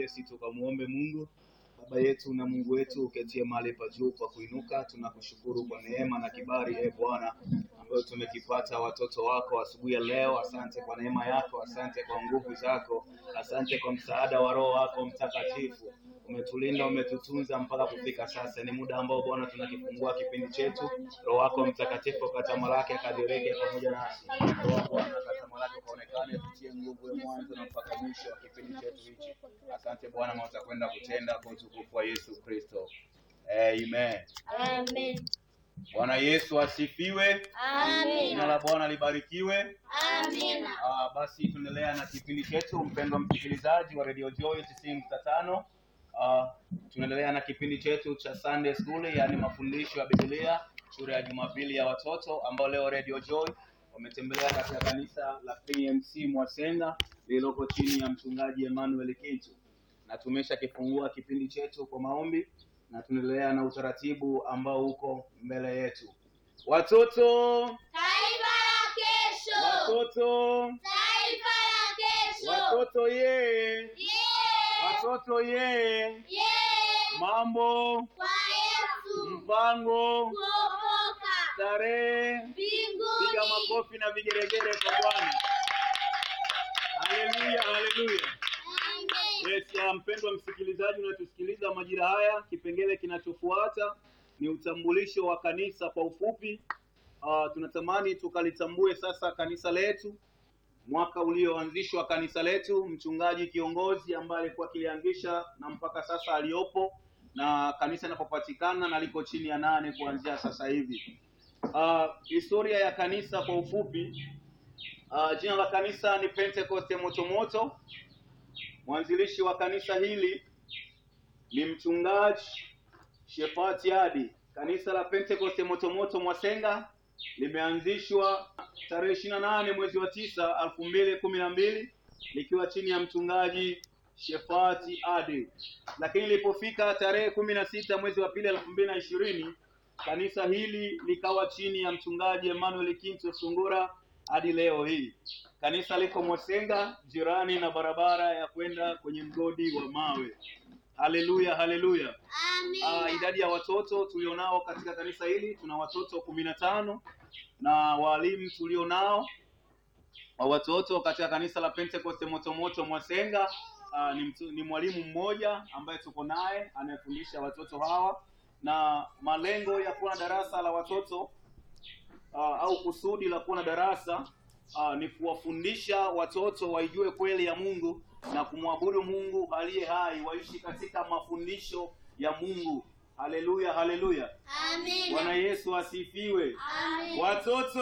nyepesi tukamwombe Mungu. Baba yetu na Mungu wetu uketie mahali pa juu pa kuinuka, tunakushukuru kwa neema na kibali e Bwana ambayo tumekipata watoto wako asubuhi ya leo. Asante kwa neema yako, asante kwa nguvu zako, asante kwa msaada wa Roho wako Mtakatifu. Umetulinda, umetutunza mpaka kufika sasa. Ni muda ambao Bwana tunakifungua kipindi chetu. Roho wako Mtakatifu akatamalaki akadirike pamoja nasi. Roho wako Bwana akatamalaki kaonekane, tutie nguvu ya mwanzo na mpaka mwisho wa kipindi chetu hichi. Asante Bwana, maana utakwenda kutenda kwa utukufu wa Yesu Kristo. Amen. Amen. Bwana Yesu asifiwe. Jina la Bwana libarikiwe. Amina. Ah, basi tunaendelea na kipindi chetu, mpendwa msikilizaji wa Radio Joy 90.5. Ah, tunaendelea na kipindi chetu cha Sunday School, yaani mafundisho ya Biblia, shule ya Jumapili ya watoto, ambao leo Radio Joy wametembelea katika kanisa la PMC Mwasenga lililoko chini ya mchungaji Emmanuel Kintu, na tumesha kifungua kipindi chetu kwa maombi na tunaendelea na utaratibu ambao uko mbele yetu. Watoto, Taifa la kesho. watoto, Taifa la kesho. watoto ye, Yeah. watoto ye, Yeah. mambo, Kwa Yesu. mpango, Kuokoka. tarehe, Mbinguni. piga makofi na vigeregere kwa Bwana. Haleluya, haleluya. Amen. Yes, ya mpendwa msikilizaji unatusikiliza majira haya, kipengele kinachofuata ni utambulisho wa kanisa kwa ufupi. Uh, tunatamani tukalitambue sasa kanisa letu, mwaka ulioanzishwa kanisa letu, mchungaji kiongozi ambaye alikuwa akilianzisha na mpaka sasa aliyopo, na kanisa linapopatikana na liko chini ya nane kuanzia sasa hivi. Uh, historia ya kanisa kwa ufupi. Uh, jina la kanisa ni Pentecoste Motomoto. Mwanzilishi wa kanisa hili ni mchungaji Shefati Adi. Kanisa la Pentecoste Motomoto Mwasenga limeanzishwa tarehe ishirini na nane mwezi wa tisa elfu mbili kumi na mbili likiwa chini ya mchungaji Shefati Adi, lakini ilipofika tarehe kumi na sita mwezi wa pili elfu mbili na ishirini kanisa hili likawa chini ya mchungaji Emmanuel Kinto Sungura hadi leo hii. Kanisa liko Mwasenga, jirani na barabara ya kwenda kwenye mgodi wa mawe. Haleluya, haleluya. Ah, Amina. idadi ya watoto tulionao katika kanisa hili tuna watoto kumi na tano na walimu tulionao wa watoto katika kanisa la Pentecoste Motomoto Mwasenga. ah, ni, mtu, ni mwalimu mmoja ambaye tuko naye anayefundisha watoto hawa, na malengo ya kuwa na darasa la watoto ah, au kusudi la kuwa na darasa ah, ni kuwafundisha watoto waijue kweli ya Mungu na kumwabudu Mungu aliye hai, waishi katika mafundisho ya Mungu. Haleluya, haleluya. Bwana Amina. Yesu asifiwe. Amina. Watoto,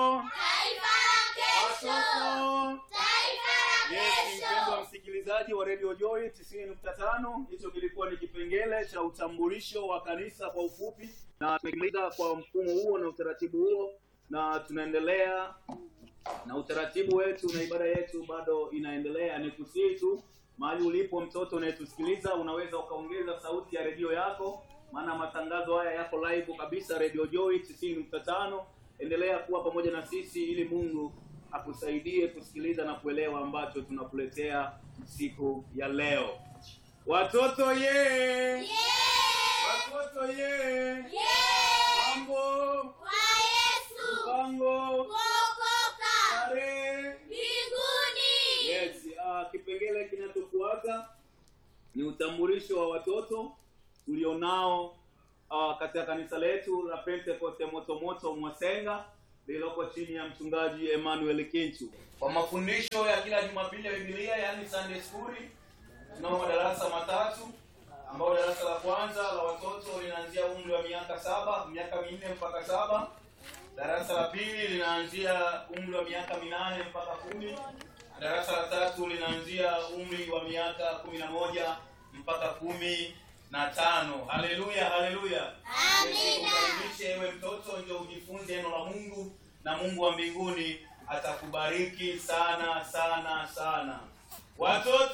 Taifa la kesho. watoto. Taifa la Yes, mpendwa kesho. msikilizaji wa Radio Joy 90.5, hicho kilikuwa ni kipengele cha utambulisho wa kanisa kwa ufupi, na tumekimaliza kwa mfumo huo na utaratibu huo, na tunaendelea na utaratibu wetu na ibada yetu bado inaendelea. Ni kusii tu mahali ulipo mtoto unayetusikiliza, unaweza ukaongeza sauti ya redio yako, maana matangazo haya yako live kabisa, Radio Joy 90.5. Endelea kuwa pamoja na sisi ili Mungu akusaidie kusikiliza na kuelewa ambacho tunakuletea siku ya leo. Watoto ye, Yeah. watoto ye, Yeah. mambo, Kwa Yesu. mpango, Kuokoka. tarehe Mbinguni. Yes, uh, kipengele kinachofuata ni utambulisho wa watoto tulionao uh, katika kanisa letu la Pentecoste Motomoto Mwasenga lililoko chini ya mchungaji Emmanuel Kinchu. Kwa mafundisho ya kila Jumapili ya Biblia, yani Sunday School, tunao madarasa matatu ambao darasa la kwanza la watoto linaanzia umri wa miaka saba, miaka minne mpaka saba. Darasa la pili linaanzia umri wa miaka minane mpaka kumi. Na Darasa la tatu linaanzia umri wa miaka kumi na moja mpaka kumi na tano. Haleluya, haleluya. Amina. Kukaribisha ewe mtoto, ndio ujifunze neno la Mungu na Mungu wa mbinguni atakubariki sana sana sana. Watoto